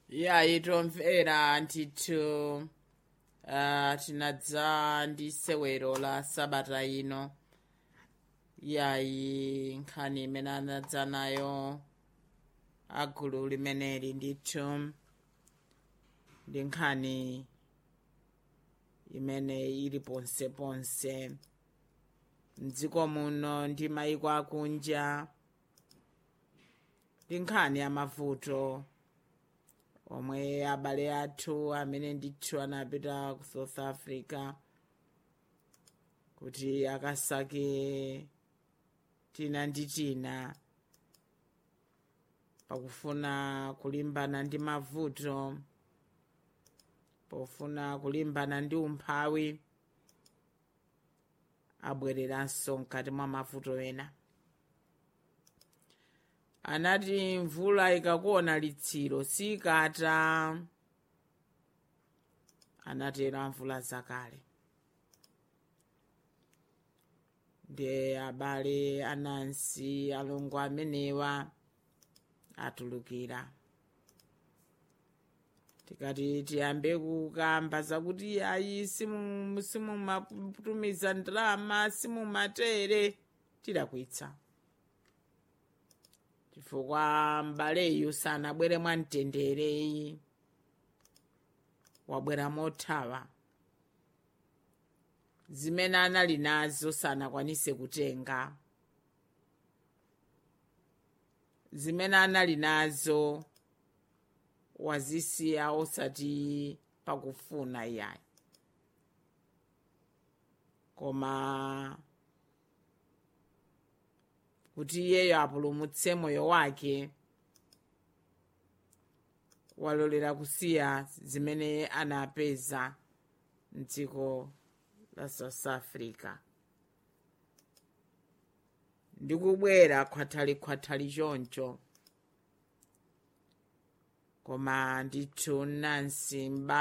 yayi tomvera ndithu uh, tinadza ndi sewero la sabata ino yayi nkhani imene anadza nayo agulu limeneli ndithu ndi nkhani imene ili ponseponse mdziko muno ndi mayiko akunja ndi nkhani ya mavuto omwe abale athu amene ndithu anapita ku south africa kuti akasake tina ndi tina pakufuna kulimbana ndi mavuto pofuna kulimbana ndi umphawi abwereranso mkati mwa mavuto ena anati mvula ikakuona litsiro sikata anatero amvula zakale ndi abale anansi alongo amenewa atulukira tikati tiyambe kukamba zakuti ayi simumatumiza ndalama simumatere tidakwitsa chifukwa mbaleyu sanabwere mwamtendereyi wabwera mothawa zimene anali nazo sanakwanise kutenga zimene anali nazo wazisiya osati pakufuna iyayi koma kuti iyeyo apulumutse moyo wake walolera kusiya zimene anapeza mdziko la south africa ndikubwera khwathalikhwathali choncho koma ndithu nansi mba